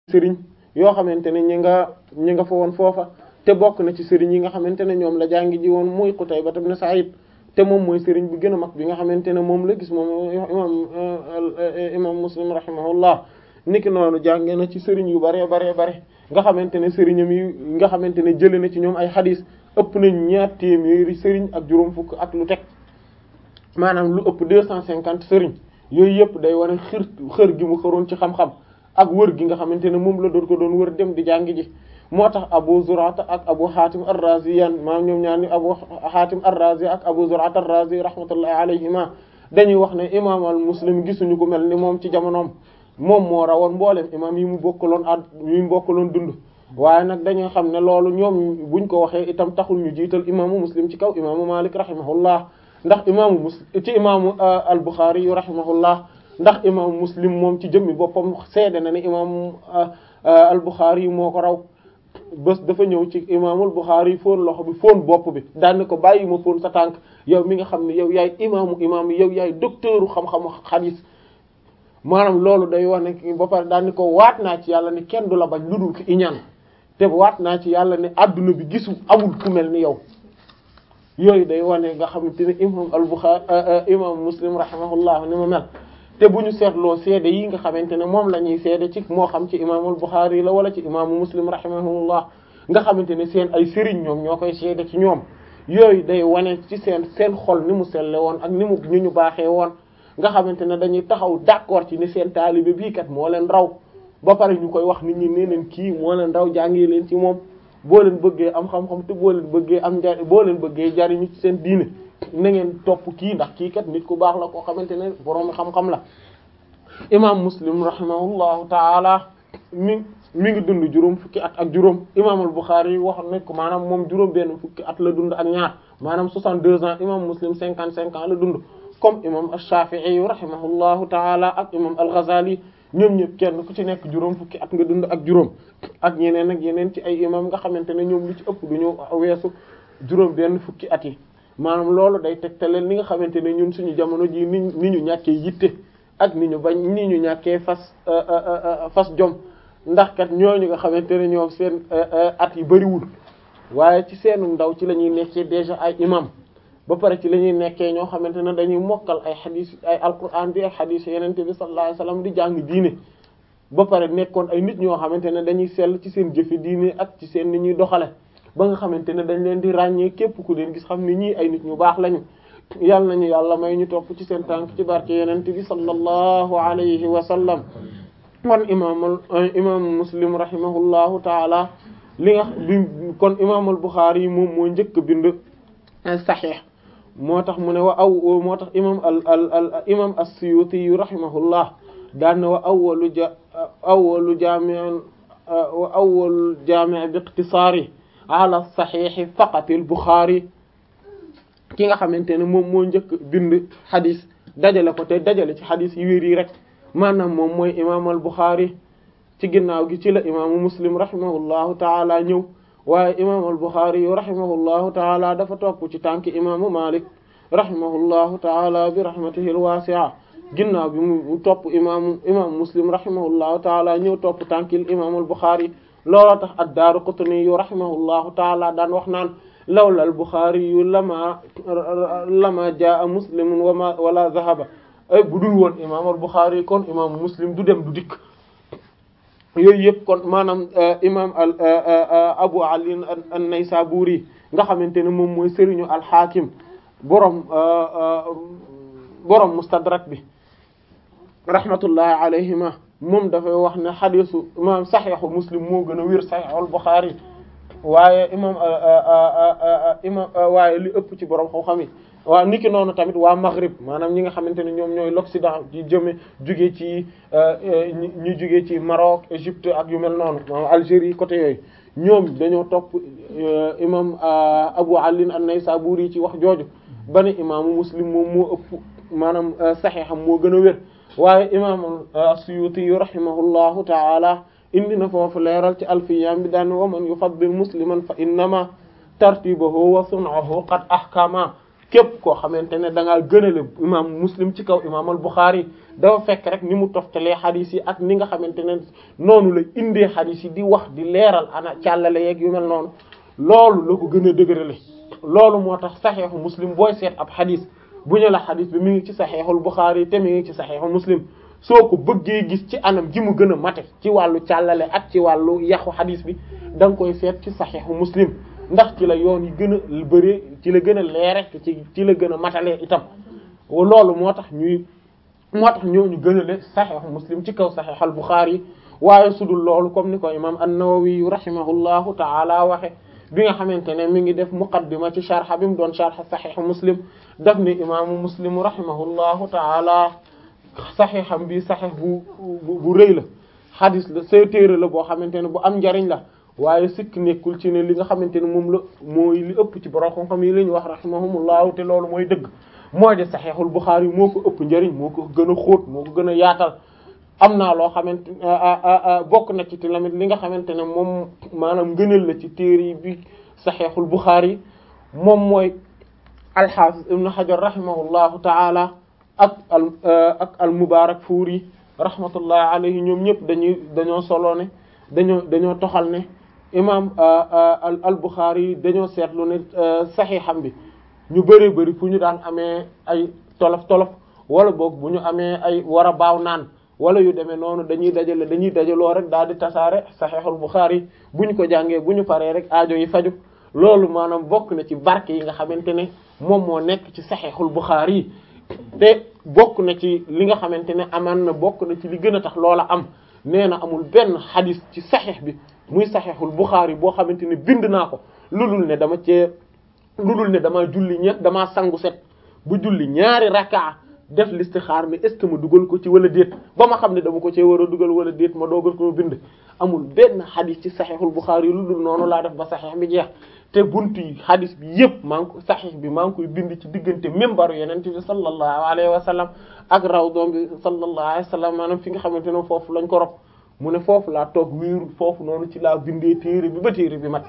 sëriñ yoo xamante ne ñi nga ñi nga fa woon foofa te bokk na ci sëriñ yi nga xamante ne ñoom la jàngi ji woon muy Qutayba ibn Sa'id te moom mooy sëriñ bu gën a mag bi nga xamante ne moom la gis moom imam imam Muslim rahimahullah niki noonu jànge na ci sëriñ yu bare bare bare nga xamante ne sëriñam yi nga xamante ne jëlee na ci ñoom ay xadis ëpp nañ ñaar téeméeri sëriñ ak juróom fukk ak lu teg maanaam lu ëpp deux cent cinquante sëriñ yooyu yëpp day wane xër xër gi mu xëroon ci xam-xam ak wër gi nga xamante ne moom la doon ko doon wër dem di jàngi ji moo tax Abu Zur'ata ak Abu Hatim ar-Razi yan maanaam ñoom ñaar ni Abu Hatim ar-Razi ak Abu Zur'ata ar-Razi rahmatullahi alayhima dañuy wax ne imam al Muslim gisuñu ko mel ni moom ci jamonoom moom moo rawoon mboolem imam yi mu bokkaloon at yi mu bokkaloon dund waaye nag dañuy xam ne loolu ñoom buñ ko waxee itam taxul ñu jiital imaamu Muslim ci kaw imaamu Malik rahimahullah ndax imaamu Muslim ci imaamu al-Bukhari yu rahimahullah ndax imaamu Muslim moom ci jëmmi boppam seede na ne imaamu al-Bukhari moo ko raw bés dafa ñëw ci imaamul Bukhari fóon loxo bi fóon bopp bi daan ne ko bàyyi ma fóon sa tànk yow mi nga xam ne yow yaay imaamu imaam yow yaay docteuru xam-xamu xadiis maanaam loolu day wax ne ba pare daan ni ko waat naa ci yàlla ne kenn du la bañ lu dul ki iñaan te waat naa ci yàlla ne adduna bi gisu amul ku mel ni yow yooyu day wane nga xamante ne imam al-Bukhari imam Muslim rahimahullah ni ma mel te bu ñu seetloo seede yi nga xamante ne moom la ñuy seede ci moo xam ci imam al-Bukhari la wala ci imaamu Muslim rahimahullah nga xamante ne seen ay sëriñ ñoom ñoo koy seede ci ñoom yooyu day wane ci seen seen xol ni mu selle woon ak ni mu ñu ñu baaxee woon nga xamante ne dañuy taxaw d'accord ci ni seen taalibe bii kat moo leen raw ba pare ñu koy wax nit ñi nee leen kii moo leen raw jàngee leen ci moom boo leen bëggee am xam-xam te boo leen bëggee am njariñ boo leen bëggee jariñu ci seen diine na ngeen topp kii ndax kii kat nit ku baax la koo xamante ne borom xam-xam la. imaam Muslim rahimahullahu taala mi mi ngi dund juróom fukki at ak juróom imaamul Bukhari wax nañ ko maanaam moom juróom benn fukki at la dund ak ñaar maanaam 62 ans imaam Muslim 55 ans la dund. comme imam ash-Shafi'i rahimahullahu taala ak imam al-Ghazali ñoom ñëpp kenn ku ci nekk juróom fukki at nga dund ak juróom ak ñeneen ak yeneen ci ay imam nga xamante ne ñoom lu ci ëpp du ñu weesu juróom benn fukki at yi maanaam loolu day tegtaleen li nga xamante ne ñun suñu jamono ji ni ni ñu ñàkkee yitte ak ni ñu bañ ni ñu ñàkkee fas fas jom ndax kat ñooñu nga xamante ne ñoom seen at yi bariwul waaye ci seenu ndaw ci la ñuy nekkee déjà ay imam ba pare ci la ñuy nekkee ñoo xamante ne dañuy mokkal ay xadis ay alquran bi ay xadis yenente bi sallallahu alayhi wasallam di jàng diine ba pare nekkoon ay nit ñoo xamante ne dañuy sell ci seen jëfe diine ak ci seen ni ñuy doxale ba nga xamante ne dañ leen di ràññee képp ku leen gis xam ne ñii ay nit ñu baax lañu yàlla nañu yàlla may ñu topp ci seen tànk ci barke yenente bi sallallahu alayhi wa sallam kon imaamul imam muslim rahimahullahu taala li nga li kon imaamul buxaari yi moom moo njëkk bind saxiix moo tax mu ne wa aw moo tax imam al al al imam as-Suyuti rahimahullah daan na wa awwalu ja awwalu jaami'in wa awwalu jaami' bi iqtisaari ala saxiix faqat al-Buxaari ki nga xamante ne moom moo njëkk bind xadis dajale ko te dajale ci xadis yi wér yi rek maanaam moom mooy imam al-Buxaari ci ginnaaw gi ci la imaamu Muslim rahimahullahu taala ñëw waaye imam al-Bukhari yu rahimahullahu taala dafa topp ci tànki imaamu Malik rahimahullahu taala bi rahmatihi al-wasi'a ginnaaw bi mu topp imaamu imam Muslim rahimahullahu taala ñëw topp tànkil imam al-Bukhari looloo tax ad-Daraqutni yu rahimahullahu taala daan wax naan lawla al-Bukhari yu lama lama jaa Muslimun wama wala zahaba ay bu dul woon imam al-Bukhari kon imam Muslim du dem du dikk yooyu yëpp kon maanaam imam al Abu Ali an-Naysaburi nga xamante ne moom mooy sëriñu al-Hakim borom borom mustadrak bi rahmatullahi alayhima moom dafay wax ne xadisu imam saxiixu Muslim moo gën a wér saxiixu al-Bukhari waaye imam imam waaye li ëpp ci borom xam-xam yi waaw niki noonu tamit waa Maghrib maanaam ñi nga xamante ne ñoom ñooy l'Occident di jëme jugee ci ñu jugee ci Maroc Égypte ak yu mel noonu Algérie côté yooyu ñoom dañoo topp imam Abu Ali an-Naysaburi ci wax jooju ba ne imaamu Muslim moom moo ëpp maanaam saxiixam moo gën a wér waaye imam Suyuti rahimahullahu ta'ala indi na foofu leeral ci alfiyam bi daan wa man yufaddil musliman fa innama tartibahu wa sun'ahu qad ahkama képp koo xamante ne da ngaa gënale imam muslim ci kaw imam al Bukhari dafa fekk rek ni mu toftalee xadis yi ak ni nga xamante ne noonu la indee xadis yi di wax di leeral ana càllale yeeg yu mel noonu loolu la ko gën a dëgërale loolu moo tax saxeexu muslim booy seet ab xadis bu ñu la xadis bi mi ngi ci saxeexul Bukhari te mi ngi ci saxeexu muslim soo ko bëggee gis ci anam ji mu gën a mate ci wàllu càllale ak ci wàllu yàqu xadis bi da nga koy seet ci saxeexu muslim ndax ci la yoon yi gën a bëree ci la gën a leere te ci ci la gën a matalee itam loolu moo tax ñuy moo tax ñooñu gën a le saxeexu muslim ci kaw saxeex al Bukhari waaye sudul loolu comme ni ko imam an-Nawawi rahimahullahu ta'ala waxe bi nga xamante ne mi ngi def muqaddima ci sharh bi mu doon sharh saxeexu muslim daf ni imaamu muslim rahimahullahu ta'ala saxeexam bi saxeex bu bu rëy la xadis la say téere la boo xamante ne bu am njariñ la waaye sikk nekkul ci ne li nga xamante ne moom la mooy li ëpp ci borom xam-xam yi la ñu wax rahimahumullahu te loolu mooy dëgg mooy de saxeexul Buxaari moo ko ëpp njariñ moo ko gën a xóot moo ko gën a yaatal am naa loo xamante bokk na ci tamit li nga xamante ne moom maanaam ngëneel la ci téere bi saxeexul Buxaari moom mooy alxaafis ibnu Hajar rahimahullahu taala ak al ak al Mubaarak Fuuri rahmatullahi alayhi ñoom ñëpp dañuy dañoo solo ne dañoo dañoo toxal ne imam al Bukhari dañoo seetlu ne saxiixam bi ñu bëree bëri fu ñu daan amee ay tolof tolof wala boog bu ñu amee ay war a baaw naan wala yu demee noonu dañuy dajale dañuy dajaloo rek daal di tasaare saxiixul Bukhari bu ñu ko jàngee bu ñu paree rek aajo yi faju loolu maanaam bokk na ci barke yi nga xamante ne moom moo nekk ci saxiixul Bukhari yi te bokk na ci li nga xamante ne amaan na bokk na ci li gën a tax loola am nee na amul benn xadis ci saxiix bi muy saxiixul Buxaari boo xamante ne bind naa ko lu dul ne dama cee lu dul ne dama julli ñett damaa sangu set bu julli ñaari rakkaa def listixaar ne est-ce que ma dugal ko ci wala déet ba ma xam ne dama ko cee war a dugal wala déet ma doogal ko bind amul benn xadis ci saxiixul Buxaari lu dul noonu laa def ba saxiix bi jeex te buntu yi xadis bi yëpp maa ngi ko saxiix bi maa ngi koy bind ci diggante mimbaru yeneen bi sallallahu alayhi wa sallam ak rawdoom bi sallallahu alayhi wa sallam maanaam fi nga xamante ne foofu lañ ko rob mu ne foofu laa toog wéeru foofu noonu ci laa bindee téere bi ba téere bi mat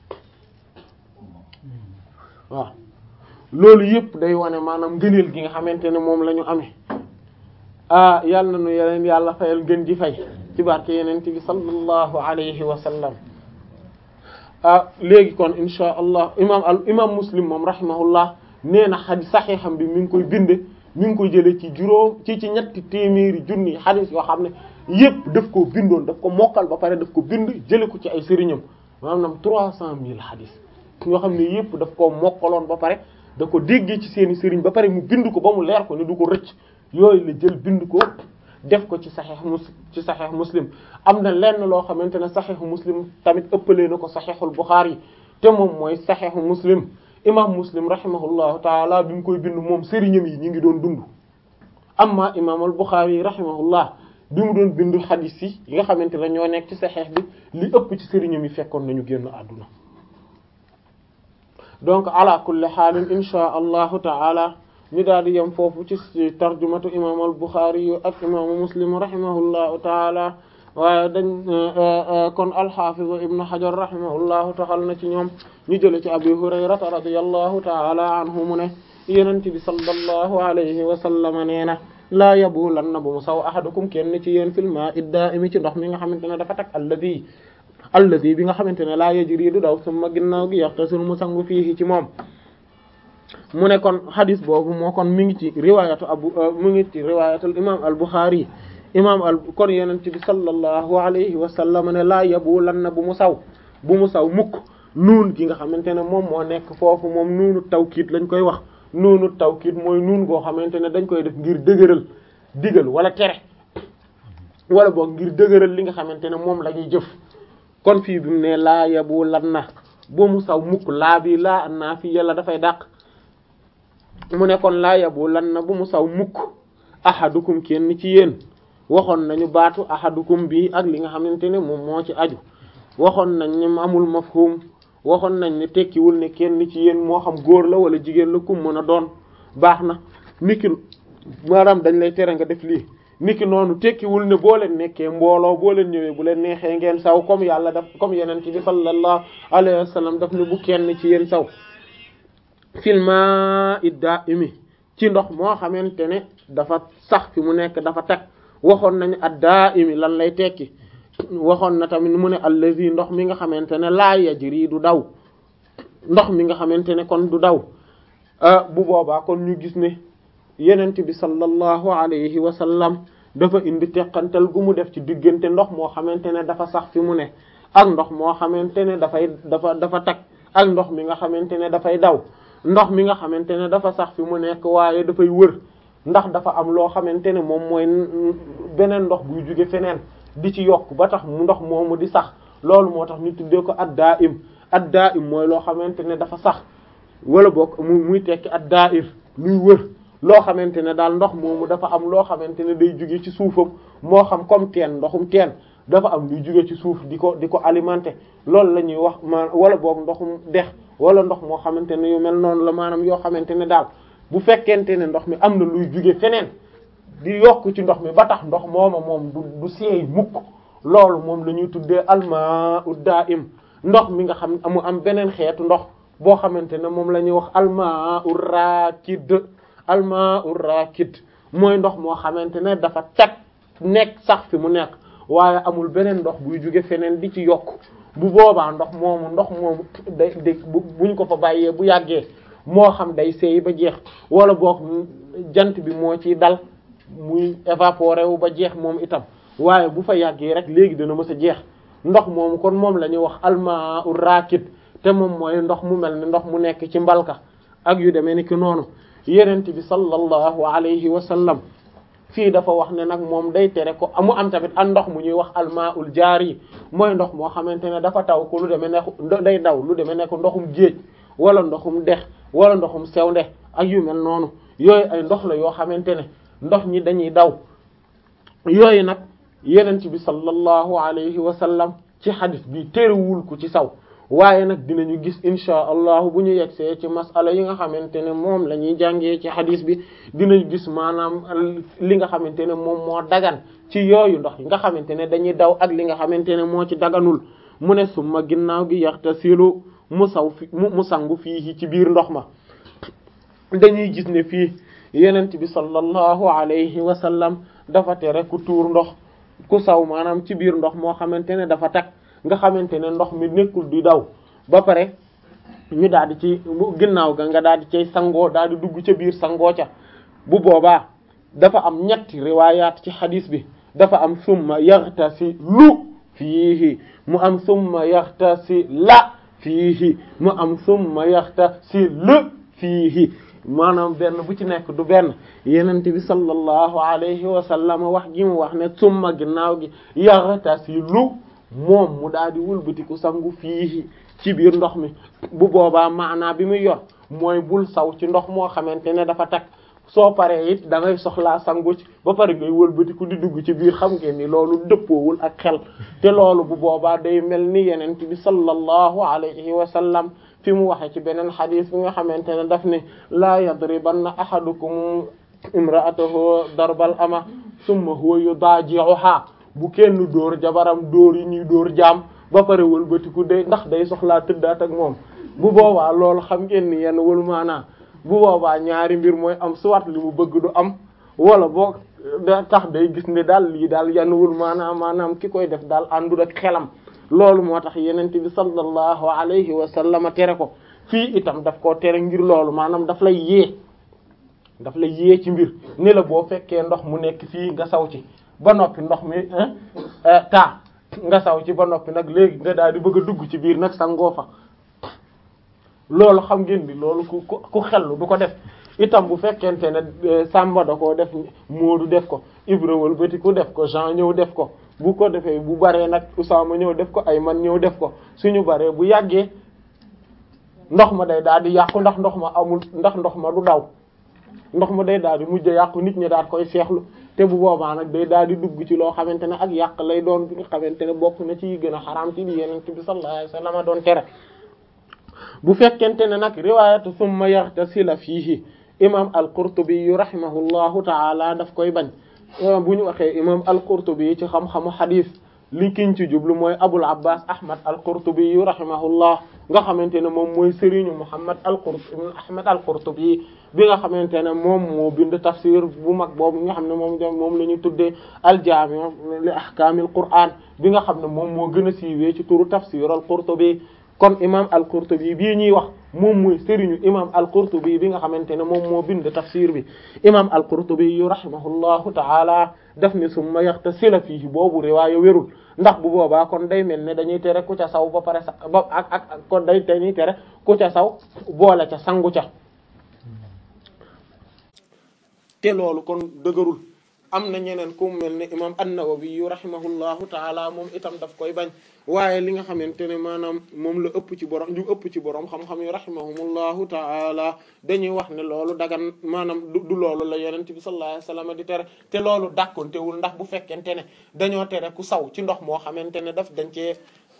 waaw loolu yëpp day wane maanaam ngëneel gi nga xamante ne moom la ñu amee ah yàlla na nu yeneen yàlla fayal gën ji fay ci barke yeneen bi sallallahu alayhi wa sallam ah léegi kon insha allah imam al imam muslim moom rahimahullah nee na xadis saxiixam bi mi ngi koy bind mi ngi koy jëlee ci juróom ci ci ñetti téeméeri junni xadis yoo xam ne yépp daf ko bindoon daf ko mokkal ba pare daf ko bind jële ko ci ay sëriñam maanaam trois cent mille xadis yoo xam ne yépp daf koo mokkaloon ba pare da ko déggee ci seeni sëriñ ba pare mu bind ko ba mu leer ko ne du ko rëcc yooyu la jël bind ko def ko ci saxiix mus ci saxiix muslim am na lenn loo xamante ne saxiixu muslim tamit ëppalee na ko saxiixul buxaari te moom mooy saxiixu muslim imam muslim rahimahullahu taala bi mu koy bind moom sëriñam yi ñi ngi doon dund amma imam al buxaari rahimahullah bi mu doon bind xadiis yi yi nga xamante ne ñoo nekk ci saxiix bi li ëpp ci sëriñam yi fekkoon nañu génn àdduna donc ala kulli xaalin insha allahu taala ñu daal di yem foofu ci tarjumatu imam al buxaari yu ak imaamu muslim rahimahullahu taala waaye dañ kon alxafiz ibnu hajar rahimahullahu taxal na ci ñoom ñu jële ci abi hurayrata radiyallahu taala anhu mu ne yenente bi sallallahu alayhi wa sallam nee na laa yabulanna bu mu saw ahadukum kenn ci yéen fil maa'i daa'imi ci ndox mi nga xamante ne dafa tag alladi alladi bi nga xamante ne laa yajri du daw summa ginnaaw gi yaxtasil mu sangu fii ci moom mu ne kon hadis boobu moo kon mi ngi ci riwaayatu abu mu ngi ci riwaayatul imam al buxaari imam al kon yenente bi sallallahu alayhi wa sallam ne laa yabulanna bu mu saw bu mu saw mukk nuun gi nga xamante ne moom moo nekk foofu moom nuunu tawkiit lañ koy wax nuunu tawkiit mooy nuun goo xamante ne dañ koy def ngir dëgëral digal wala tere wala boog ngir dëgëral li nga xamante ne moom la ñuy jëf kon fii bi mu ne laa yabu lan na bu mu saw mukk laa bi laa an naa fii yàlla dafay dàq mu ne kon laa yabu lan na bu mu saw mukk ahadukum kenn ci yéen waxoon nañu baatu ahadukum bi ak li nga xamante ne moom moo ci aju waxoon nañ ne amul mafhum waxoon nañ ne tekkiwul ne kenn ci yéen moo xam góor la wala jigéen la kum mën a doon baax na niki maanaam dañ lay tere nga def lii niki noonu tekkiwul ne boo leen nekkee mbooloo boo leen ñëwee bu leen neexee ngeen saw comme yàlla daf comme yeneen bi sallallahu alayhi wa sallam daf ne bu kenn ci yéen saw fil ma'i da'imi ci ndox moo xamante ne dafa sax fi mu nekk dafa teg waxoon nañu ad da'imi lan lay tekki waxoon na tamit mu ne allazi ndox mi nga xamante ne laa yajri du daw ndox mi nga xamante ne kon du daw bu boobaa kon ñu gis ne yenent bi sallallahu alayhi wa sallam dafa indi teqantal gu mu def ci diggante ndox moo xamante ne dafa sax fi mu ne ak ndox moo xamante ne dafay dafa dafa tag ak ndox mi nga xamante ne dafay daw ndox mi nga xamante ne dafa sax fi mu nekk waaye dafay wër ndax dafa am loo xamante ne moom mooy beneen ndox buy jóge feneen di ci yokk ba tax mu ndox moomu di sax loolu moo tax ñu tuddee ko ad-da'im ad-da'im mooy loo xamante ne dafa sax wala boog mu muy tekki ad-da'ir luy wër loo xamante ne daal ndox moomu dafa am loo xamante ne day jóge ci suufam moo xam comme teen ndoxum teen dafa am luy jóge ci suuf di ko di ko alimenter loolu la ñuy wax ma wala boog ndoxum dex wala ndox moo xamante ne yu mel noonu la maanaam yoo xamante ne daal bu fekkente ne ndox mi am na luy jóge feneen di yokk ci ndox mi ba tax ndox mooma moom du du seey mukk loolu moom la ñuy tuddee almaa'u daa'im ndox mi nga xam amu am beneen xeetu ndox boo xamante ne moom la ñuy wax almaa'u raakid almaa'u raakid mooy ndox moo xamante ne dafa teg nekk sax fi mu nekk waaye amul beneen ndox buy jóge feneen di ci yokk bu boobaa ndox moomu ndox moomu day day buñ ko fa bàyyee bu yàggee moo xam day seey ba jeex wala boog jant bi moo ciy dal muy évaporer wu ba jeex moom itam waaye bu fa yàggee rek léegi dana mës a jeex ndox moomu kon moom la ñuy wax almaa ur raakid te moom mooy ndox mu mel ni ndox mu nekk ci mbalka ak yu demee ni ki noonu yenent bi sallallahu alayhi wa sallam fii dafa wax ne nag moom day tere ko amu am tamit an ndox mu ñuy wax almaa ul jaari mooy ndox moo xamante ne dafa taw ko lu demee ne day daw lu demee ne ko ndoxum géej wala ndoxum dex wala ndoxum sewnde ak yu mel noonu yooyu ay ndox la yoo xamante ne ndox ñi dañuy daw yooyu nag yenent bi sallallahu alayhi wa sallam ci xadis bi terewul ko ci saw waaye nag dinañu gis insha allahu bu ñu yegsee ci masala yi nga xamante ne moom la ñuy jàngee ci xadis bi dinañ gis maanaam li nga xamante ne moom moo dagan ci yooyu ndox yi nga xamante ne dañuy daw ak li nga xamante ne moo ci daganul mu ne summa ginnaaw gi yaxtasilu mu saw fi mu sangu fii ci biir ndox ma dañuy gis ne fii yenent bi sallallahu alayhi wa sallam dafa tere ku tuur ndox ku saw maanaam ci biir ndox moo xamante ne dafa tag nga xamante ne ndox mi nekkul di daw ba pare ñu daal di ci ginnaaw ga nga daal di cay sangoo daal di dugg ca biir sangoo ca bu boobaa dafa am ñetti riwaayaat ci xadis bi dafa am summa yaxtasilu fiihi mu am summa yaxtasila fiihi mu am summa yaxtasil fiihi maanaam benn bu ci nekk du benn yenente bi sallallahu alayhi wa sallam wax gi mu wax ne summa ginnaaw gi yaxtasilu moom mu daal di wëlbatiku sangu fii ci biir ndox mi bu boobaa maanaa bi muy yor mooy bul saw ci ndox moo xamante ne dafa tag soo paree it da ngay soxlaa sangu ci ba pare ngay wëlbatiku di dugg ci biir xam ngeen ni loolu dëppoowul ak xel te loolu bu boobaa day mel ni yenent bi sallallahu alayhi wa sallam fi mu waxe ci beneen xadis bi nga xamante ne daf ne laa yadribanna ahadukum imra'atahu darbal ama summa huwa yudaji'uha bu kenn dóor jabaram dóor yi ñuy dóor jaam ba pare wëlbatiku day ndax day soxlaa tëddaat ak moom bu boobaa loolu xam ngeen ni yenn wëlu maanaa bu boobaa ñaari mbir mooy am soit li mu bëgg du am wala boo da tax day gis ne daal lii daal yenn wëlu maanaa maanaam ki koy def daal àndul ak xelam loolu moo tax yenente bi sallallahu alayhi wa sallam tere ko fii itam daf koo tere ngir loolu maanaam daf lay yee daf lay yee ci mbir ni la boo fekkee ndox mu nekk fii nga saw ci ba noppi ndox mi taa nga saw ci ba noppi nag léegi nga daal di bëgg a dugg ci biir nag sangoo fa loolu xam ngeen bi loolu ku ku xellu du ko def itam bu fekkente ne Samba da koo def Moodu def ko Ibra wal bëti ku def ko Jean ñëw def ko bu ko defee bu baree nag Usaama ñëw def ko ay man ñëw def ko suñu baree bu yàggee ndox ma day daal di yàqu ndax ndox ma amul ndax ndox ma du daw ndox ma day daal di mujj yàqu nit ñi daal koy seexlu te bu boobaa nag day daal di dugg ci loo xamante ne ak yàq lay doon bi nga xamante ne bokk na ci gën a xaraam ci li yenente bi sallallahu alayhi wasallam doon tere bu fekkente ne nag riwaayatu summa yaxtasila fiihi imam al-Qurtubi yu rahimahullahu taala daf koy bañ bu ñu waxee imam al-Qurtubi ci xam-xamu xadis li kiñ ci jublu mooy Abul Abbas Ahmad al-Qurtubi yu rahimahullah nga xamante ne moom mooy sëriñu Muhammad al-Qurtubi ibn Ahmad al-Qurtubi bi nga xamante ne moom moo bind tafsir bu mag boobu nga xam ne moom moom la ñu tuddee al-Jaami' li ahkaamil Qur'aan bi nga xam ne moom moo gën a siiwee ci turu tafsir al-Qurtubi kon imam al-Qurtubi bii ñuy wax moom mooy sëriñu imam al-Qurtubi bi nga xamante ne moom moo bind tafsir bi imam al-Qurtubi yu rahimahullahu ta'ala daf ni summa yaxtasila fiihi boobu riwaaya wérul ndax bu boobaa kon day mel ne dañuy tere ku ca saw ba pare sa ba ak ak kon day dañuy tere ku ca saw boole ca sangu ca te loolu kon dëgërul am na ñeneen ku mel ne imam an-Nawawi yu rahimahullahu taala moom itam daf koy bañ waaye li nga xamante ne maanaam moom la ëpp ci borom ñu ëpp ci borom xam-xam yu rahimahumullahu taala dañuy wax ne loolu dagan maanaam du du loolu la yonent bi sallallahu alayhi wasallam di tere te loolu dàkkontewul ndax bu fekkente ne dañoo tere ku saw ci ndox moo xamante ne daf dañ cee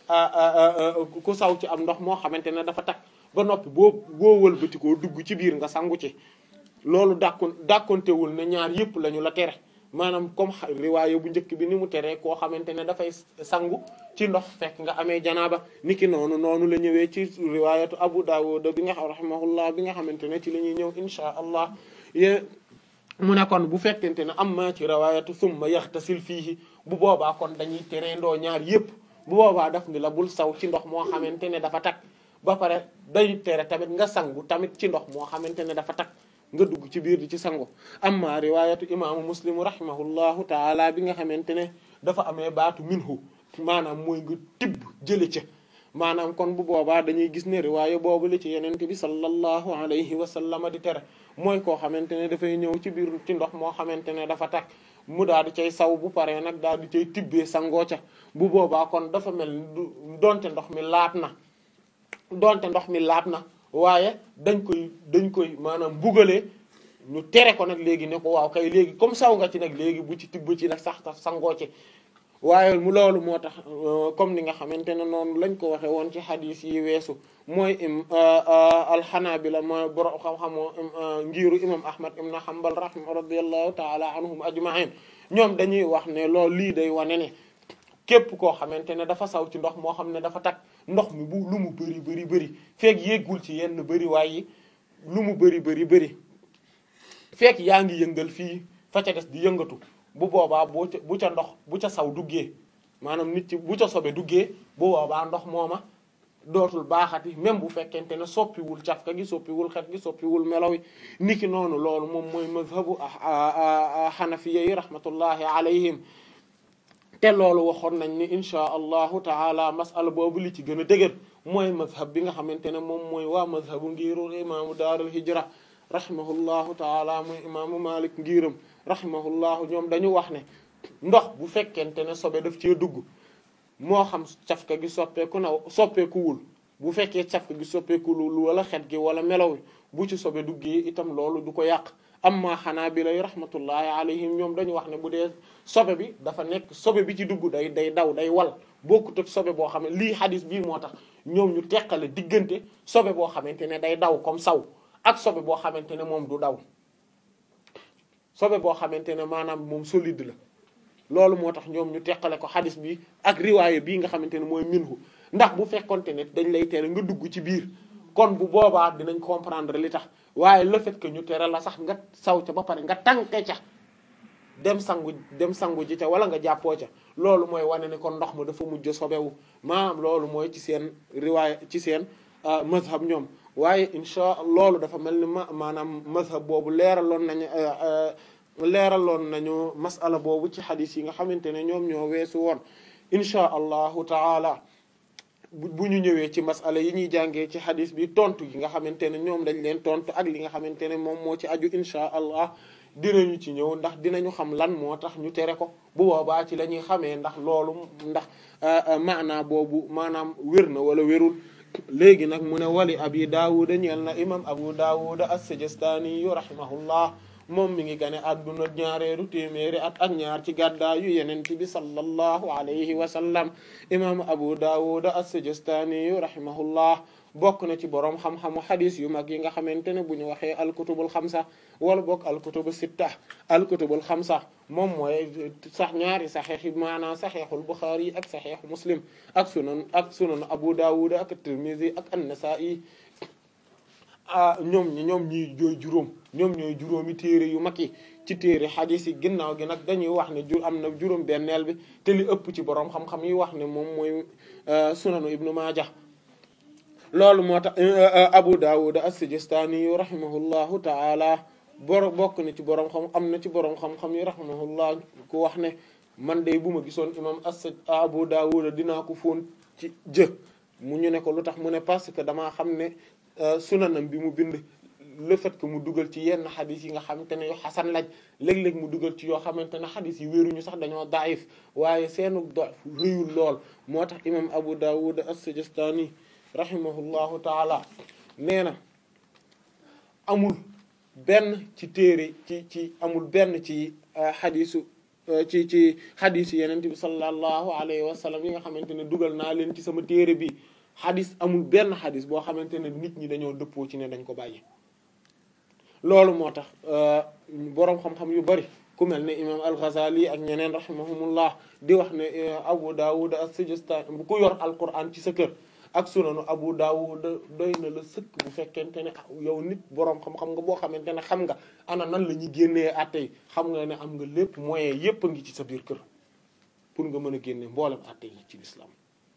ku saw ci am ndox moo xamante ne dafa takk ba noppi boo boo wëlbati koo dugg ci biir nga sangu ci loolu dàkkon dàkkontewul ne ñaar yëpp lañu la tere maanaam comme riwaaye bu njëkk bi ni mu teree koo xamante ne dafay sangu ci ndox fekk nga amee janaaba niki noonu noonu la ñëwee ci riwaayatu Abu Dawud bi nga xam rahimahullah bi nga xamante ne ci la ñuy ñëw insha allah yé mu ne kon bu fekkente ne am ma ci riwaayatu summa yaxtasil fiihi bu boobaa kon dañuy teree ndoo ñaar yépp bu boobaa daf ni la bul saw ci ndox moo xamante ne dafa takk ba pare day tere tamit nga sangu tamit ci ndox moo xamante ne dafa takk nga dugg ci biir di ci sangu amma riwaayatu imaamu muslim rahimahullahu taala bi nga xamante ne dafa amee baatu minhu maanaam mooy nga tibb jële ca maanaam kon bu boobaa dañuy gis ne riwaaya boobu la ci yenente bi sallallahu alayhi wa sallam di tere mooy koo xamante ne dafay ñëw ci biir ci ndox moo xamante ne dafa takk mu daal di cay saw bu paree nag daal di cay tibbee sangoo ca bu boobaa kon dafa mel ni donte ndox mi laab na donte ndox mi laab na waaye dañ koy dañ koy maanaam bugalee ñu tere ko nag léegi ne ko waaw kay léegi comme saw nga ci nag léegi bu ci tibb ci nag sax tax sangoo ci waaye mu loolu moo tax comme ni nga xamante ne noonu lañ ko waxe woon ci xadis yi weesu mooy im alxanabila mooy borom xam-xamoo ngiiru imam ahmad ibn hanbal rahma radiyallahu taala anhum ajma'in ñoom dañuy wax ne loolu lii day wane ne képp koo xamante ne dafa saw ci ndox moo xam ne dafa takk ndox mi bu lu mu bëri bëri bëri fekk yéggul ci yenn bëri waaye lu mu bëri bëri bëri fekk yaa ngi yëngal fii fa ca des di yëngatu bu boobaa bu ca bu ca ndox bu ca saw duggee maanaam nit ci bu ca sobe duggee bu boobaa ndox mooma dootul baaxati même bu fekkente ne soppiwul cafka gi soppiwul xet gi soppiwul melaw yi niki noonu loolu moom mooy mazhabu xanafiya yi rahmatullahi alayhim te loolu waxoon nañ ni inchaa allahu taala masala boobu li ci gën a dëgër mooy mazhab bi nga xamante ne moom mooy waa mazhabu ngiiru imaamu daarul hijra rahimahullahu taala mooy imaamu malik ngiiram rahimahullahu ñoom dañu wax ne ndox bu fekkente ne sobe daf cee dugg moo xam cafka gi soppeeku na soppeekuwul bu fekkee cafka gi soppeekuwul wala xet gi wala melaw bu ci sobe duggee itam loolu du ko yàq amma xanaa bi lay rahmatullahi alayhim ñoom dañu wax ne bu dee sobe bi dafa nekk sobe bi ci dugg day day daw day wal bokkut ak sobe boo xam ne lii xadis bii moo tax ñoom ñu teqale diggante sobe boo xamante ne day daw comme saw ak sobe boo xamante ne moom du daw sobe boo xamante ne maanaam moom solide la loolu moo tax ñoom ñu teqale ko xadis bi ak riwaaye bii nga xamante ne mooy minhu ndax bu fekkonte ne dañ lay tere nga dugg ci biir kon bu boobaa dinañ comprendre li tax waaye le fait que ñu tere la sax nga saw ca ba pare nga tànke ca dem sangu dem sangu ji ca wala nga jàppoo ca loolu mooy wane ne kon ndox ma dafa mujj sobewu maanaam loolu mooy ci seen riwaaya ci seen mazhab ñoom waaye insha loolu dafa mel ni ma maanaam mazhab boobu leeraloon nañu leeraloon nañu masala boobu ci xadis yi nga xamante ne ñoom ñoo weesu woon insha allahu taala bu ñu ñëwee ci masala yi ñuy jàngee ci xadis bi tontu yi nga xamante ne ñoom dañ leen tontu ak li nga xamante ne moom moo ci aju insha allah dinañu ci ñëw ndax dinañu xam lan moo tax ñu tere ko bu boobaa ci la ñuy xamee ndax loolu ndax maanaa boobu maanaam wér na wala wérul léegi nag mu ne wali abi daawuda ñeel na imam abu daawuda as-sijistani yu rahimahullah moom mi ngi gane adduna ñaareelu téeméeri at ak ñaar ci gàddaayu yenent bi sallallahu alayhi wa sallam imam abu dawud as-sijistani rahimahullah bokk na ci boroom xam-xamu xadis yu mag yi nga xamante ne bu ñu waxee alkutubul xamsa wala bokk alkutubu sitta alkutubul xamsa moom mooy sax ñaari saxeex yi maanaam saxeexul buxaari ak saxeexu muslim ak sunan ak sunan abu dawud ak tirmizi ak an-nasa'i ah ñoom ñi ñoom ñi jooy juróom ñoom ñooy juróomi téere yu mag yi ci téere xadis yi ginnaaw gi nag dañuy wax ne jur am na juróom benneel bi te li ëpp ci boroom xam-xam yi wax ne moom mooy sunanu ibnu maaja loolu moo tax abu dawud as-sijistani yu rahimahullahu taala boro bokk na ci boroom xam am na ci boroom xam-xam yi rahimahullah ku wax ne man de bu ma gisoon imam as abu dawud dinaa ko fóon ci jë mu ñu ne ko lu tax mu ne parce que damaa xam ne sunanam bi mu bind le fait que mu dugal ci yenn xadis yi nga xamante ne yu xasan lañ léeg-léeg mu dugal ci yoo xamante ne xadis yi wéeruñu sax dañoo daif waaye seenu dof rëyul lool moo tax imam abu dawud as-sijistani rahimahullahu taala nee na amul benn ci téere ci ci amul benn ci xadisu ci ci xadisu yenente bi sallallahu alayhi wa sallam yi nga xamante ne dugal naa leen ci sama téere bi xadis amul benn xadis boo xamante ne nit ñi dañoo dëppoo ci ne dañ ko bàyyi loolu moo tax boroom xam-xam yu bari ku mel ne imam al-Ghazali ak ñeneen rahimahumullah di wax ne Abu Dawud as-Sijistani bu ku yor Alquran ci sa kër ak sunanu Abu Dawud doy na la sëkk bu fekkente ne yow nit boroom xam-xam nga boo xamante ne xam nga ana nan la ñuy génnee àtte yi xam nga ne am nga lépp moyen yépp a ngi ci sa biir kër pour nga mën a génne mboolem àtte yi ci l'islam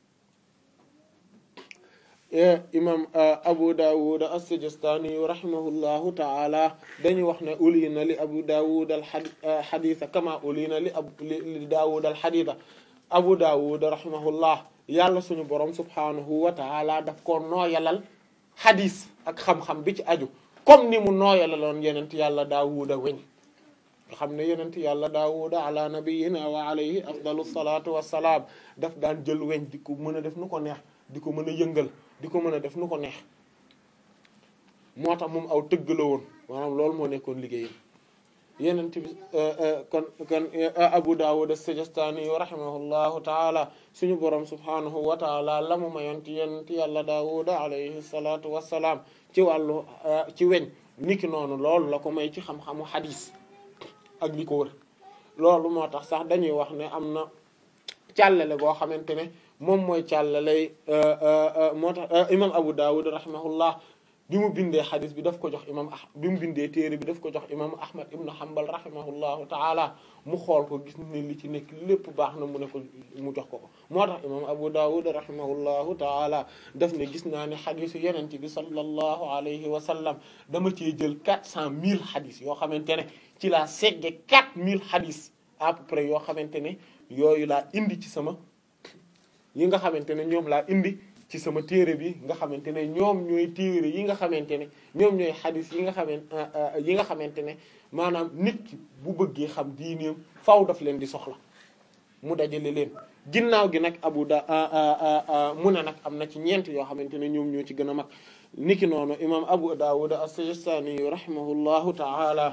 imam Abu Dawud as-Sijistani rahimahullahu ta'ala dañuy wax ne ulina li Abu Dawud al-haditha kama ulina li ab li Dawud al-haditha Abu Dawud rahimahullah yàlla suñu borom subhanahu wa ta'ala daf ko nooyalal hadis ak xam-xam bi ci aju comme ni mu nooyalaloon yenent yàlla Daawuda weñ nga xam ne yenent yàlla Daawuda ala nabiyyina wa alayhi afdalu salatu wassalaam daf daan jël weñ di ko mën a def nu ko neex di ko mën a yëngal di ko mën a def nu ko neex moo tax moom aw tëgg la woon maanaam loolu moo nekkoon liggéeyam yenent bi kon kon Abu Dawud as-Sijistani rahimahullahu taala suñu borom subhanahu wa taala la mu mayoon ci yenent yàlla Daawuda alayhi salatu wassalaam ci wàllu ci weñ niki noonu loolu la ko may ci xam-xamu xadis ak li ko wër loolu moo tax sax dañuy wax ne am na càllale boo xamante ne moom mooy càllalay moo tax imam Abu Dawud rahimahullah bi mu bindee xadis bi daf ko jox imam ah bi mu bindee téere bi daf ko jox imam Ahmad ibn Hanbal rahimahullahu taala mu xool ko gis ne li ci nekk lépp baax na mu ne ko mu jox ko ko moo tax imam Abu Dawud rahimahullahu taala daf ne gis naa ne xadisu yenent bi sallallahu alayhi wa sallam dama cee jël quatre cent mille xadis yoo xamante ne ci laa segge quatre mille xadis à peu près yoo xamante ne yooyu laa indi ci sama yi nga xamante ne ñoom laa indi ci sama téere bi nga xamante ne ñoom ñooy téere yi nga xamante ne ñoom ñooy xadis yi nga xamante yi nga xamante ne maanaam nit ki bu bëggee xam diineem faw daf leen di soxla mu dajale leen ginnaaw gi nag abu da mu ne nag am na ci ñeent yoo xamante ne ñoom ñoo ci gën a mag niki noonu imam abu dawud as-sijistani rahimahullahu ta'ala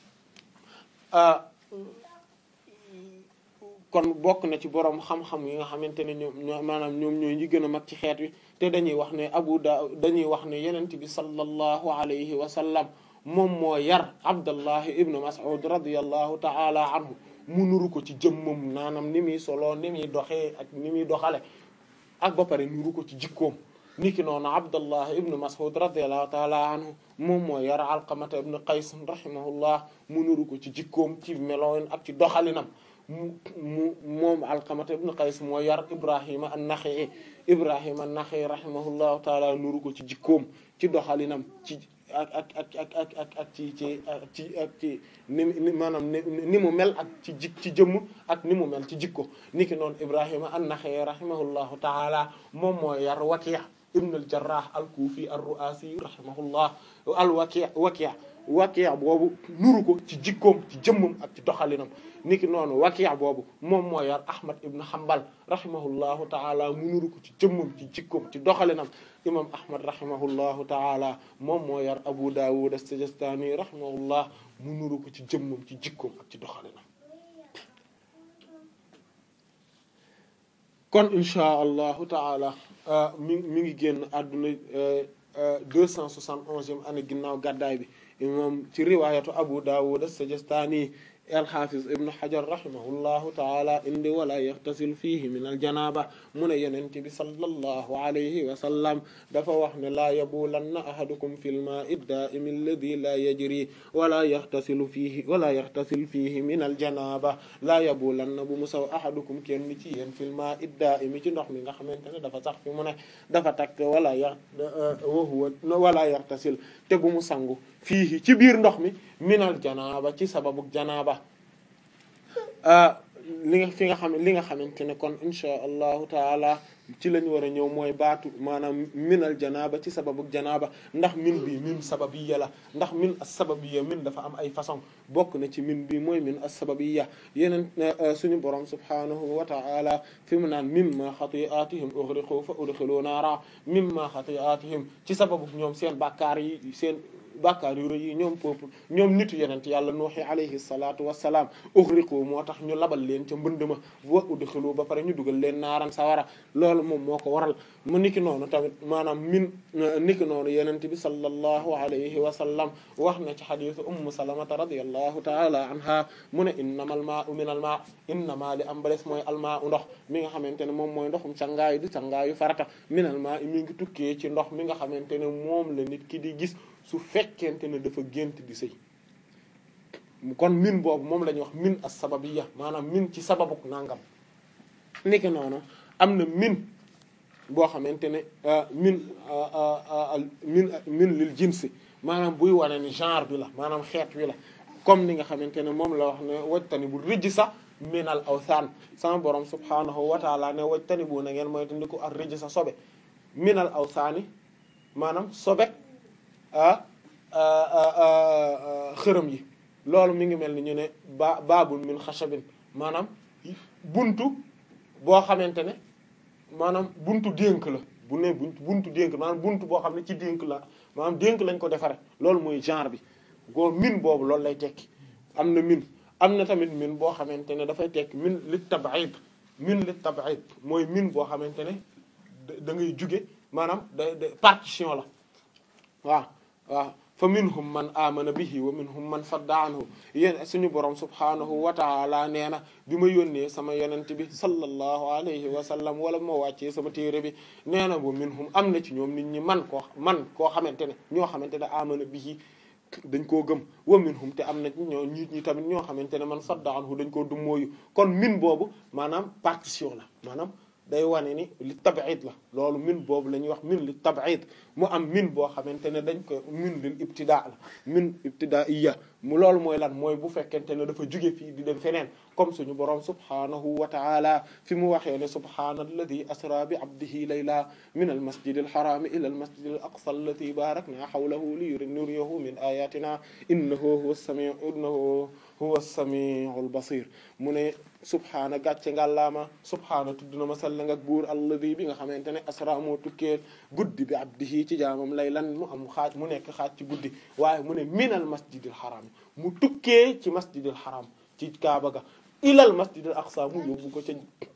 kon bokk na ci borom xam-xam yi nga xamante ne ñoom maanaam ñoom ñooy ñi gën a mag ci xeet wi te dañuy wax ne Abu Daawud dañuy wax ne yenent bi sallallahu alayhi wa sallam moom moo yar Abdallah ibnu Mas'ud radiyallahu ta'ala anhu mu nuru ko ci jëmmam naanam ni muy solo ni muy doxee ak ni muy doxale ak ba pare nuru ko ci jikkoom niki noonu Abdallah ibnu Mas'ud radiyallahu ta'ala anhu moom moo yar Alqamata ibnu Qays rahimahullah mu nuru ko ci jikkoom ci meloon ak ci doxalinam mu mu moom Alqamata ibn Qays moo yar Ibrahima an-Nakha'i Ibrahima an-Nakha'i rahimahullahu taala nuru ko ci jikkoom ci doxalinam ci ak ak ak ak ak ak ak ci ci ci ak ci ni maanaam ni mu mel ak ci jik ci jëmm ak ni mu mel ci jikko niki noonu Ibrahima an-Nakha'i rahimahullahu taala moom moo yar Waki' ibn al-Jarrah al-Kufi ar-Ru'asi rahimahullah al-Waki' Waki' Waki' boobu nuru ko ci jikkoom ci jëmmam ak ci doxalinam niki noonu Waki' boobu moom moo yar Ahmad ibn Hanbal rahimahullahu ta'ala mu nuru ko ci jëmmam ci jikkoom ci doxalinam imam Ahmad rahimahullahu ta'ala moom moo yar Abu Dawud as-Sijistani rahimahullah mu nuru ko ci jëmmam ci jikkoom ak ci doxalinam kon insha allahu taala mi mi ngi génn àdduna deux cent soixante onzième année ginnaaw gàddaay bi imam ci riwayatu Abu Dawud as-Sijistani al-Hafiz ibn Hajar rahimahullahu taala indi wala yaxtasil fihi min al-janaba mu ne yenente bi sallallahu alayhi wa sallam dafa wax ne laa yabulanna ahadukum fil ma'i ad-da'im alladhi la yajri wala yaxtasilu fihi wala yaxtasil fihi min al-janaba laa yabulanna bu mu saw ahadukum kenn ci yéen fil ma'i ad-da'im ci ndox mi nga xamante ne dafa sax fi mu ne dafa takk wala ya wa huwa wala yaxtasil te bu mu sangu fii ci biir ndox mi minal janaaba ci sababu janaaba li nga fi nga xam li nga xamante ne kon insha allahu taala ci lañ war a ñëw mooy baatu maanaam minal janaaba ci sababu janaaba ndax min bi min sababiyya la ndax min as-sababiyya min dafa am ay façon bokk na ci min bi mooy min as-sababiyya yeneen suñu borom subhanahu wa ta'ala fi mu naan mimma xati'atihim ughriqu fa udkhilu naara mimma xati'atihim ci sababu ñoom seen bàkkaar yi seen bàkkaar yu rëy yi ñoom peuple ñoom nitu yenent yàlla nuuhi alayhi salatu wassalaam ughriqu moo tax ñu labal leen ca mbënd ma wa udkhilu ba pare ñu dugal leen naaran sawara loolu moom moo ko waral mu niki noonu tamit maanaam min niki noonu yenent bi sallallahu alayhi wa sallam wax na ci xadisu ummu salamata radiyallahu taala anha mu ne innamal maa'u minal maa' innama li am ba des mooy almaa'u ndox mi nga xamante ne moom mooy ndoxum cangaayu du cangaayu farata minal maa'i mi ngi tukkee ci ndox mi nga xamante ne moom la nit ki di gis su fekkente ne dafa gént di sëy kon min boobu moom la ñuy wax min as-sababiyya maanaam min ci sababuk nangam niki noonu am na min boo xamante ne min min min lil jinsi maanaam buy wane ni genre bi la maanaam xeet wi la comme ni nga xamante ne moom la wax ne wajtani bu rijsa minal awsaan sama borom subhaanahu wa taala ne wajtani bu na ngeen mooy te ndi ko ak rijsa sobe minal awsaani maanaam sobe xërëm yi loolu mi ngi mel ni ñu ne ba baabul min xashabin maanaam buntu boo xamante ne maanaam buntu dénk la bu ne buntu buntu dénk maanaam buntu boo xam ne ci dénk la maanaam dénk lañ ko defare loolu mooy genre bi goo min boobu loolu lay tekki am na min am na tamit min boo xamante ne dafay tekki min li tab'id min li tab'id mooy min boo xamante ne da ngay juge maanaam da da partition la waaw waaw fa minhum man amana bihi wa minhum man sadda anhu yéen suñu borom subhanahu wa ta'ala nee na bi ma yónnee sama yonent bi sallallahu alayhi wa sallam wala moo wàccee sama téere bi nee na wa minhum am na ci ñoom nit ñi man koo man koo xamante ne ñoo xamante ne amana bihi dañ koo gëm wa minhum te am na ñoo nit ñi tamit ñoo xamante ne man sadda anhu dañ koo dummóoyu kon min boobu maanaam partition la maanaam day wane ni li tab'id la loolu min boobu la ñuy wax min li tab'id mu am min boo xamante ne dañ ko min lil ibtida la min ibtidaiya mu loolu mooy lan mooy bu fekkente ne dafa jóge fii di dem feneen comme suñu boroom subhanahu wa ta'ala fi mu waxee ne subhaanalladhi asra bi abdihi layla min al masjid al haram ila al masjid al aqsa allati barakna hawlahu li nuriyahu min ayatina innahu huwa as-sami' innahu huwa as-sami'u al basir mu ne subhaana gàcce ngàllaama subhaana tudd na ma sell nga buur alladi bi nga xamante ne asra moo tukkee guddi bi abdihi ci jaamam laylan mu am xaaj mu nekk xaaj ci guddi waaye mu ne minal masjidil haram mu tukkee ci masjidil haram ci kaaba ga ilal masjidil aqsa mu yóbbu ko ca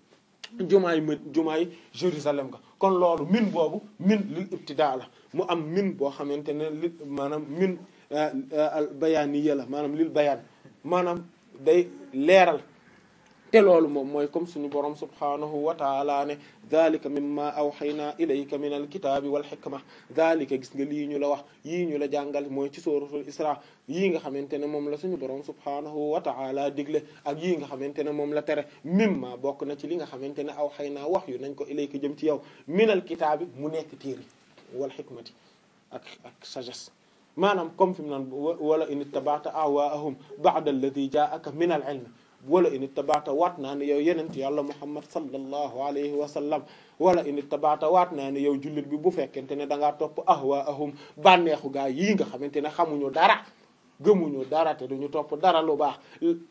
jumaay m jumaay Jérusalem ga kon loolu min boobu min lil ibtidaa la mu am min boo xamante ne li maanaam min al bayaaniya la maanaam lil bayaan maanaam day leeral te loolu moom mooy comme suñu borom subhanahu wa taala ne dhalika mimma awhayna ilayka min alkitabi wal hikma dhalika gis nga lii ñu la wax yii ñu la jàngal mooy ci suratul isra yii nga xamante ne moom la suñu borom subhanahu wa taala digle ak yii nga xamante ne moom la tere mimma bokk na ci li nga xamante ne awhayna wax yu nañ ko ilayka jëm ci yow min alkitabi mu nekk téere wal hikmati ak ak sagesse maanaam comme fi mu naan wala in ittaba'ta ahwaa'ahum ba'da alladhi ja'aka min al ilm wala in ittabaata waat naa ne yow yenent yàlla muhammad sallallahu alayhi wa sallam wala in ittabaata waat naa ne yow jullit bi bu fekkente ne da ngaa topp ahwaahum bànneexu gaa yii nga xamante ne xamuñu dara gëmuñu dara te duñu topp dara lu baax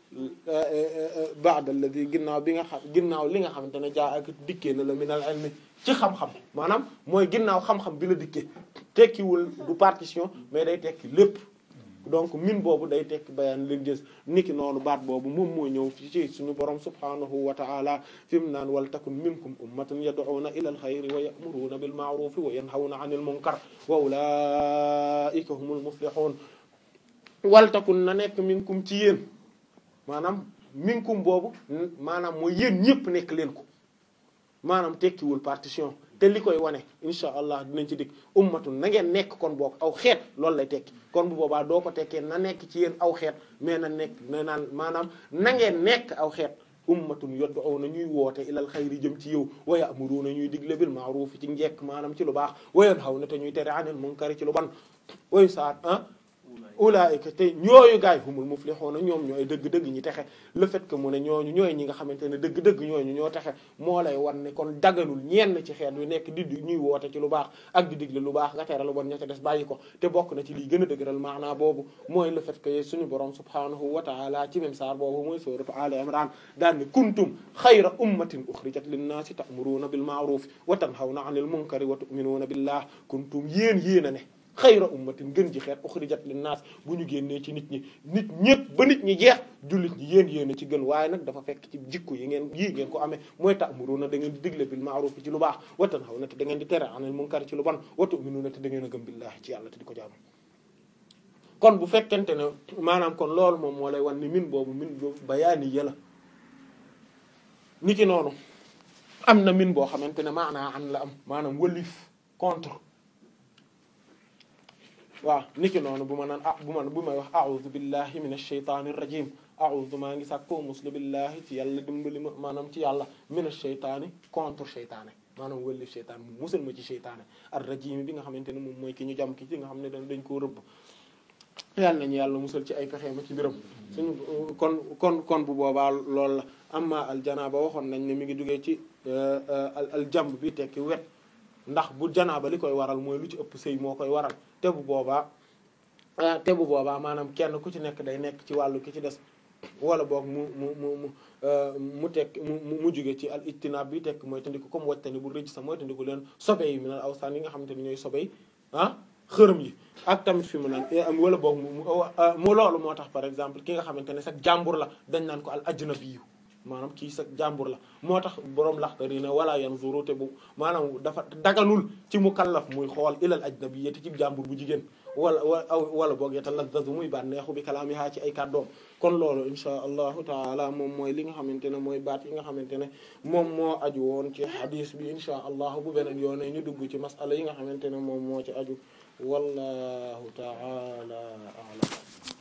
ba'da alladhi ginnaaw bi nga xam ginnaaw li nga xamante ne jaa ak dikkee na la minal ilmi ci xam-xam maanaam mooy ginnaaw xam-xam bi la dikkee tekkiwul du partition mais day tekki lépp donc min boobu day tekki bayaan leen gis niki noonu baat boobu moom moo ñëw fi ci suñu borom subhanahu wa ta'ala fi mu naan wal takun minkum ummatun yad'una ila al-khayri wa ya'muruna bil ma'rufi wa yanhawna 'anil munkar wa ulaika humul muflihun wal takun na nekk minkum ci yéen maanaam minkum boobu maanaam mooy yéen ñëpp nekk leen ko maanaam tekkiwul partition te li koy wane insha allah dinañ ci dikk ummatun na ngeen nekk kon boog aw xeet loolu lay tekki kon bu boobaa doo ko tekkee na nekk ci yéen aw xeet mais na nekk na naan maanaam na ngeen nekk aw xeet ummatun yad'una ñuy woote ilal xayri jëm ci yow wa ya'muruna ñuy digle bil ma'ruf ci njekk maanaam ci lu baax wa yanhawna te ñuy tere anil munkari ci lu ban way saat ah ulaayika te ñooyu gaay humul muflihuna ñoom ñooy dëgg-dëgg ñi texe le fait que mu ne ñooñu ñooy ñi nga xamante ne dëgg-dëgg ñooñu ñoo texe moo lay wan ne kon daganul ñenn ci xeet yu nekk di ñuy woote ci lu baax ak di digle lu baax nga tere lu bon ña ca des bàyyi ko te bokk na ci lii gën a dëgëral maanaa boobu mooy le fait que suñu borom subhanahu wa ta'ala ci même saar boobu mooy sourate Al Imran daan ne kuntum xayra ummatin ukhrijat lin-naasi ta'muruna bil ma'ruf wa tanhawna 'anil munkari wa tu'minuna billah kuntum yéen yéen a ne xayra ummatin gën ji xeet uxrijat linnaas bu ñu génnee ci nit ñi nit ñëpp ba nit ñi jeex jullit ñi yéen yéen a ci gën waaye nag dafa fekk ci jikko yi ngeen yii ngeen ko amee mooy ta'muruna da ngeen di digle bil ma'ruf ci lu baax wa tanhawna te da ngeen di tere anil munkar ci lu bon wa tu'minuna te da ngeen a gëm billahi ci yàlla te di ko jaamu kon bu fekkente ne maanaam kon loolu moom moo lay wan ni min boobu min boobu bayaani yëla ni ki noonu am na min boo xamante ne maanaa an la am maanaam wëlif contre waaw niki noonu bu ma naan ah bu ma bu may wax a'udhu billahi minash shaytanir rajim a'udhu maa ngi sàkkoo muslu billahi ci yàlla dimbali ma maanaam ci yàlla minash shaytani contre shaytané maanaam wëllif shaytaan mu musal ma ci shaytané ar rajim bi nga xamante ne moom mooy ki ñu jam ki ci nga xam ne dañ koo rëbb yàlla nañu yàlla musal ci ay pexe ma ci mbiram suñu kon kon kon bu boobaa loolu la amma al janaaba waxoon nañ ne mi ngi jógee ci al jamb bi tekki wet ndax bu janaaba li koy waral mooy lu ci ëpp sëy moo koy waral te bu boobaa te bu boobaa maanaam kenn ku ci nekk day nekk ci wàllu ki ci des wala boog mu mu mu mu mu tekk mu mu jóge ci al ijtinaab bi tekk mooy tandiku comme wajtani bu rëcc sa mooy tandiku leen sobe yi minal awsaan yi nga xamante ni ñooy sobe yi ah xërëm yi ak tamit fi mu naan am wala boog mu mu loolu moo tax par exemple ki nga xamante ne sax jàmbur la dañ naan ko al ajnabi maanaam kii sa jàmbur la moo tax boroom laxtari ne wala yanzuru te bu maanaam dafa daganul ci mukallaf muy xool ilal ajnabiyyati ci jàmbur bu jigéen wala wala boog yatalazzazu muy bànneexu bi kalaamiha ci ay kàddoom kon loolu insha allahu taala moom mooy li nga xamante ne mooy baat yi nga xamante ne moom moo aju woon ci hadis bi insha allah bu beneen yoone ñu dugg ci masala yi nga xamante ne moom moo ci aju wallahu taala a'lam